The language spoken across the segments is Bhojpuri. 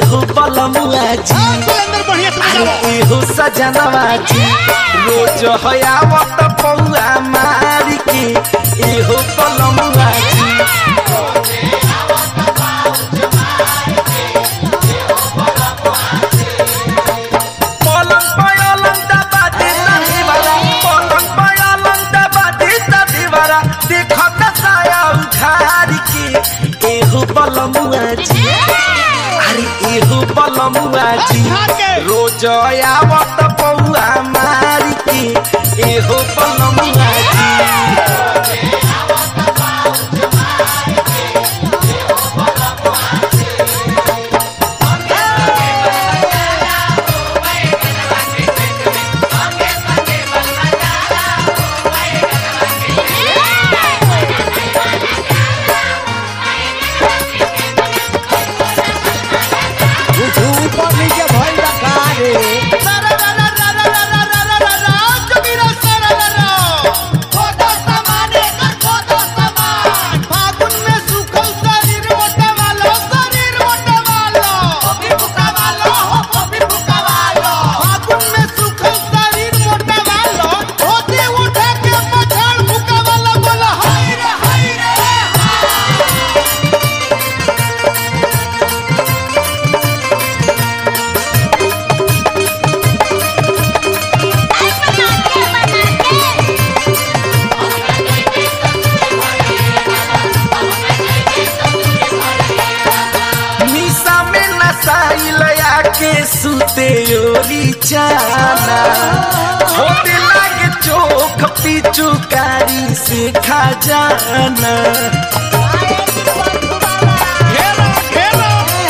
एहो बलमुआ जी हाँ, सुरेंद्र बढ़िया से अरे बजाओ एहो सजनवा जी रोज हयावत पौआ मारी के एहो बलमुआ जी पलंग पलंग दबा देता दीवारा पलंग पलंग दबा देता दीवारा देखो त साया उधार के एहो बलमुआ जी अरे एहो बलमुआ जी रोज आवत पौआ मारी के एहो बलमुआ जी ऊपर नीचे भइल बा का रे निशा में नसाइल आके सुते ओरी चाना होते लागे चोख पिचुकारी से खा जाना घेरो घेरो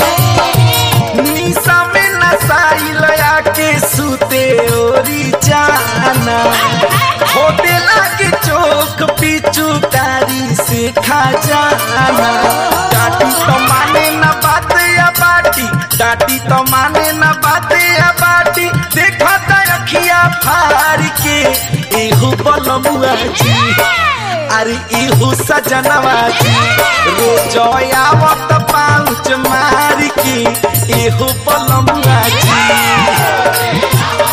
निशा में नसाइल आके सुते ओरी जाना होते लागे चोख पिचुकारी से खा जाना डाटी तो माने न बात या बाटी डाटी तो माने न बात या बाटी देखा त अखिया फार के एहू बलमुआ जी अरे इहू सजनवा जी रोज आवत पाँच मार के इहू बलमुआ जी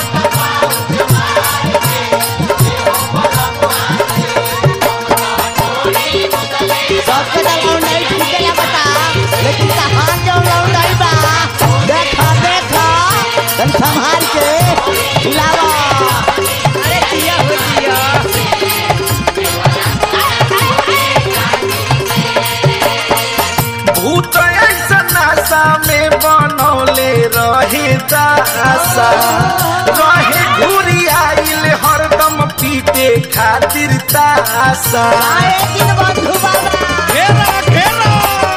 सबके दलाव नहीं टूटेला बता लेकिन कहाँ जाऊँ लाऊं नहीं बा देखा देखा तन संभाल के हिलावा अरे दिया हो दिया भूत ऐसा नशा में बनौले रहे दासा रहे घूरी आइल हरदम पीटे खातिर तासा आए दिन बंधु बाबा घेरो घेरो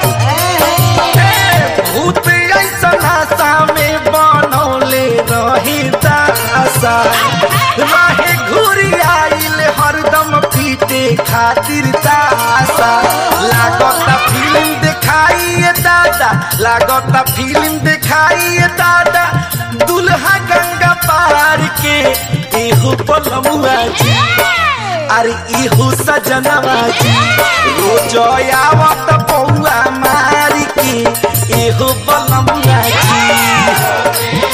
ए, भूत ऐसा नशा में बनौले रहे दासा रहे घूरी आइल हरदम पीटे खातिर तासा लागत फिल्म दिखाइए दादा लागत फिल्म दिखाइए दादा दुल्हा गंगा पार के एहू पलमुआ जी अरे इहू सजनवा जी रोज आवत पौआ मारी के एहू पलमुआ जी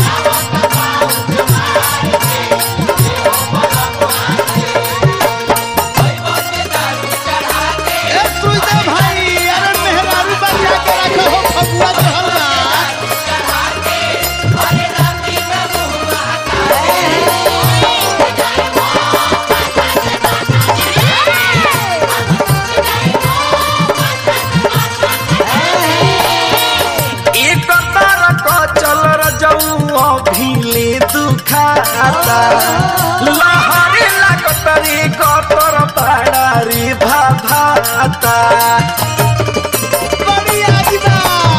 ए सुइदे भाई अरे मेहरारू बजा के रखो हो फगुआ चढ़ल बा एक तार क चल रजऊ अभिले दुखाता लहरे लागत रे कतर पाड़ा रे भाभाता बड़ी आजिबा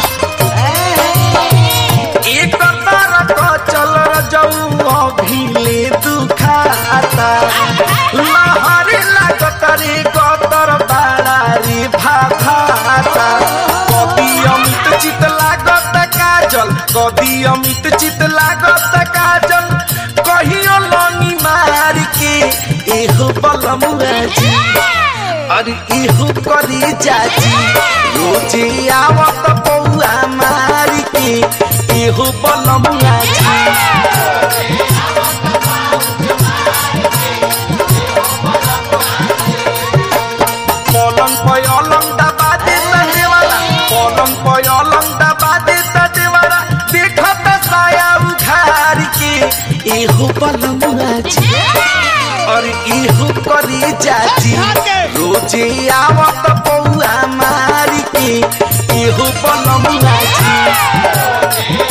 एक तार क चल रजऊ अभिले दुखाता लहरे लागत रे कतर पाड़ा रे भाभाता कभी अमित चित लागत काजल कभी अमित चित लागत काजल कहियो लनी मार के एहो बलमुआ जी अरे इहू करी चाची रोजे आवत पौआ मारी के एहो बलमुआ जी पलंग पे अलंग दबा देता देवारा पलंग पे अलंग दबा देता देवारा देखत साया उघार के एहो बलमुआ जी और इहो करी जाजी रोजे आवत पौआ मारी के इहो बलमुआ जी